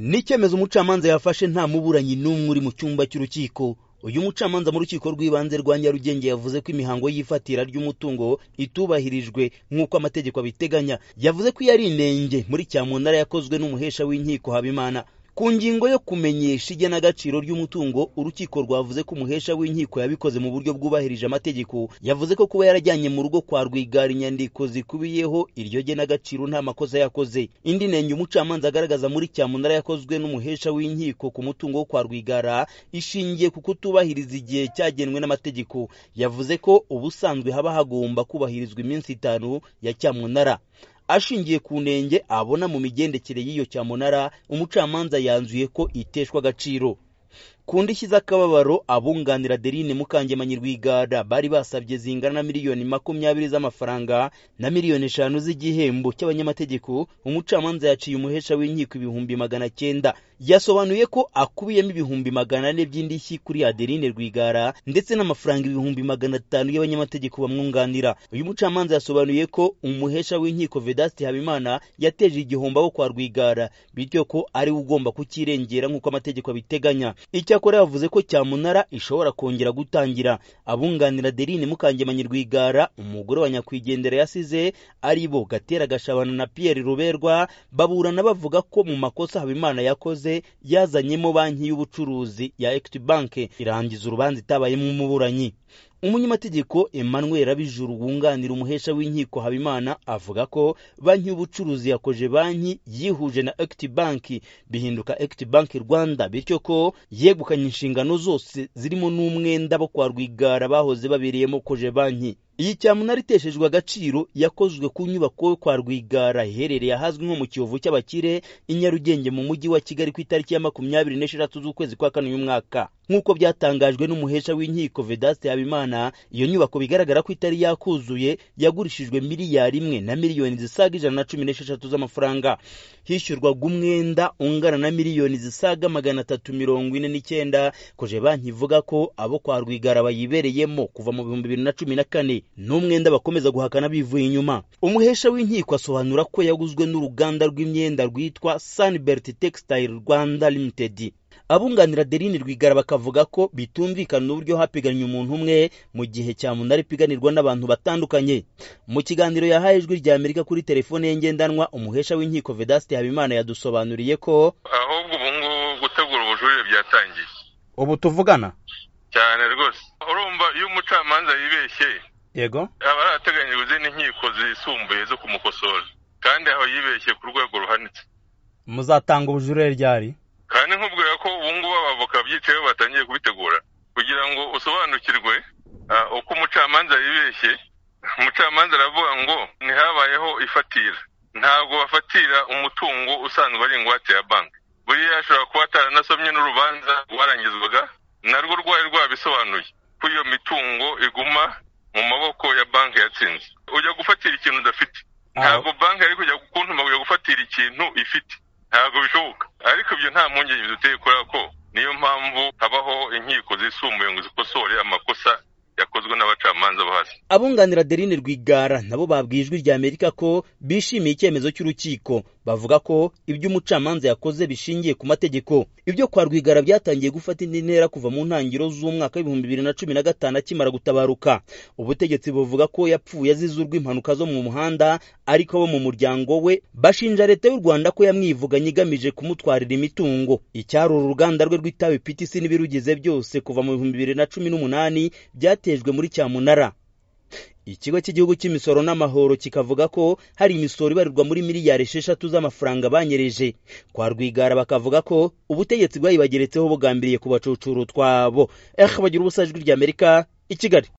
ni icyemezo umucamanza yafashe nta muburanyi n'umwe uri mu cyumba cy'urukiko uyu mucamanza mu rukiko rw'ibanze rwa nyarugenge yavuze ko imihango y'ifatira ry'umutungo itubahirijwe nk'uko amategeko abiteganya yavuze ko iyo ari inenge muri cyamunara yakozwe n'umuhesha w'inkiko habimana ku ngingo yo kumenyesha igenagaciro ry'umutungo urukiko rwavuze ko umuhesha w'inkiko yabikoze mu buryo bwubahirije amategeko yavuze ko kuba yarajyanye mu rugo kwa rwigara inyandiko zikubiyeho iryo genagaciro nta makosa yakoze indi nenge umucamanza agaragaza muri cyamunara yakozwe n'umuhesha w'inkiko ku mutungo wo kwa rwigara ishingiye ku kutubahiriza igihe cyagenwe n'amategeko yavuze ko ubusanzwe haba hagomba kubahirizwa iminsi itanu ya cyamunara ashingiye ku nenge abona mu migendekere y'iyo cyamunara umucamanza yanzuye ko iteshwa agaciro ku ndishyi z'akababaro abunganira Derine Mukangemanyi Rwigara bari basabye zingana na miliyoni makumyabiri z'amafaranga na miliyoni eshanu z'igihembo cy'abanyamategeko umucamanza yaciye umuhesha w'inkiko ibihumbi magana cyenda yasobanuye ko akubiyemo ibihumbi magana ane by'indishyi kuri Adeline Rwigara ndetse n'amafaranga ibihumbi magana atanu y'abanyamategeko bamwunganira uyu mucamanza yasobanuye ko umuhesha w'inkiko Vedaste Habimana yateje igihombo abo kwa Rwigara bityo ko ari ugomba kukirengera nk'uko amategeko abiteganya icyakora yavuze ko cyamunara ishobora kongera gutangira abunganira Adeline Mukangemanyi Rwigara umugore wa nyakwigendera yasize ari bo Gatera Gashabana na Pierre Ruberwa baburana bavuga ko mu makosa Habimana yakoze yazanyemo banki y'ubucuruzi ya Equity Bank irangiza urubanza itabayemo umuburanyi umunyamategeko Emmanuel Abijuru wunganira umuhesha w'inkiko Habimana avuga ko banki y'ubucuruzi yakoje banki yihuje na Equity Bank bihinduka Equity Bank Rwanda bityo ko yegukanye inshingano zose zirimo n'umwenda bo kwa Rwigara bahoze babereyemo koje banki iyi cyamunara iteshejwe agaciro yakozwe ku nyubako yo kwa rwigara iherereye ahazwi nko mu kiyovu cy'abakire i nyarugenge mu mujyi wa kigali ku itariki ya makumyabiri n'esheshatu z'ukwezi kwa kane uyu mwaka nk'uko byatangajwe n'umuhesha w'inkiko vedaste habimana iyo nyubako bigaragara ko itari yakuzuye yagurishijwe miliyari imwe na miliyoni zisaga ijana na cumi n'esheshatu z'amafaranga hishyurwaga umwenda ungana na miliyoni zisaga magana atatu mirongo ine n'icyenda koje banki ivuga ko abo kwa rwigara bayibereyemo kuva mu bihumbi bibiri na cumi na kane n'umwenda bakomeza guhakana bivuye inyuma umuhesha w'inkiko asobanura ko yaguzwe n'uruganda rw'imyenda rwitwa Sunbelt Textile Rwanda Limited abunganira Adeline Rwigara bakavuga ko bitumvikana uburyo hapiganwa umuntu umwe mu gihe cyamunara ipiganirwa n'abantu batandukanye mu kiganiro yahaye ijwi rya Amerika kuri telefone ye ngendanwa umuhesha w'inkiko Vedaste Habimana yadusobanuriye ko ahubwo ubu ngubu gutegura ubujurire byatangiye ubu tuvugana cyane rwose urumva iyo umucamanza yibeshye yego aba yarateganyijwe izindi nkiko zisumbuye zo kumukosora kandi aho yibeshye ku rwego ruhanitse muzatanga ubujurire ryari kandi nkubwira ko ubu ngubu abavoka byicaye batangiye kubitegura kugira ngo usobanukirwe uko umucamanza yibeshye umucamanza aravuga ngo ntihabayeho ifatira ntabwo bafatira umutungo usanzwe ari ingwate ya banki buriya ashobora kuba ataranasomye n'urubanza rwarangizwaga narwo rwari rwabisobanuye ko iyo mitungo iguma mu maboko ya banki yatsinze ujya gufatira ikintu udafite ntabwo banki ari kujya kuntuma kujya gufatira ikintu ifite ntabwo bishoboka ariko ibyo nta mpungenge duteye kubera ko niyo mpamvu habaho inkiko zisumbuye ngo zikosore amakosa yakozwe n'abacamanza bo hasi abunganira Adeline Rwigara nabo babwiye ijwi rya Amerika ko bishimiye icyemezo cy'urukiko bavuga ko ibyo umucamanza yakoze bishingiye ku mategeko ibyo kwa Rwigara byatangiye gufata indi ntera kuva mu ntangiriro z'umwaka w'ibihumbi bibiri na cumi na gatanu akimara gutabaruka ubutegetsi buvuga ko yapfuye azize urw'impanuka zo mu muhanda ariko abo mu muryango we bashinja leta y'u Rwanda ko yamwivuganye igamije kumutwarira imitungo icyari uru ruganda rwe rw'itabi PTC n'ibirugize byose kuva mu bihumbi bibiri na cumi n'umunani byatejwe muri cyamunara ikigo cy'igihugu cy'imisoro n'amahoro kikavuga ko hari imisoro ibarirwa muri miliyari esheshatu z'amafaranga banyereje kwa rwigara bakavuga ko ubutegetsi bwayibageretseho bugambiriye kubacucura utwabo ehe bagira ubusa ijwi ry'amerika i kigali